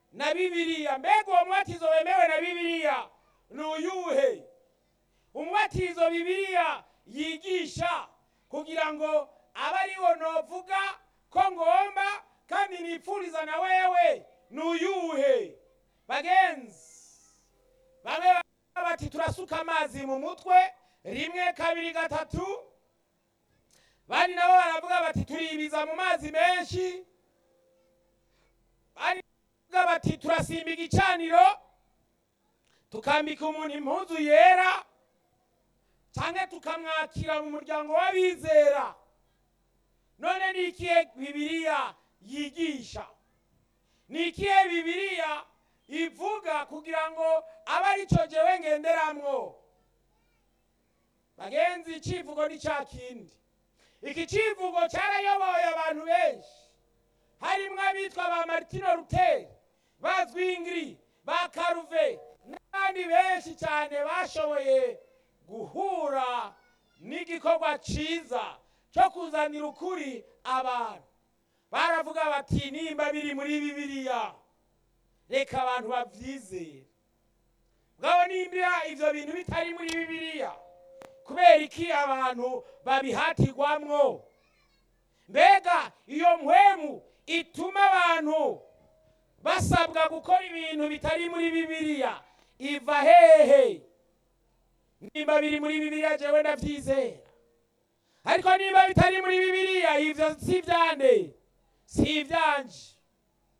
na bibiliya mbega uwo mubatizo wemewe na bibiliya ni uyuhe umubatizo bibiliya yigisha kugira ngo abe ariwo novuga ko ngomba kandi nipfuriza na wewe ni uyuhe bagenzi bamwe baravuga bati turasuka amazi mu mutwe rimwe kabiri gatatu bandi nabo baravuga bati turibiza mu mazi menshi bandi baravuga bati turasimba igicaniro tukambika umuntu impuzu yera cyangwa tukamwakira mu muryango w'abizera none ni ikihe bibiliya yigisha ni ikihe bibiliya ivuga kugira ngo abe ari cyo jewe ngenderamwo bagenzi icivugo ni cya kindi iki civugo cyarayoboye abantu benshi harimwo abitwa ba martino ruteri ba zwingiri ba karuve n'abandi benshi cyane bashoboye guhura n'igikorwa cyiza cyo kuzanira ukuri abantu baravuga bati nimba biri muri bibiliya reka abantu babyizere bwabo nimba ibyo bintu bitari muri bibiliya kubera iki abantu babihatirwamwo mbega iyo mpwemu ituma abantu basabwa gukora ibintu bitari muri bibiliya iva hehe nimba biri muri bibiliya jewe ndabyizera ariko nimba bitari muri bibiliya ivyo si ivyande si ivyanje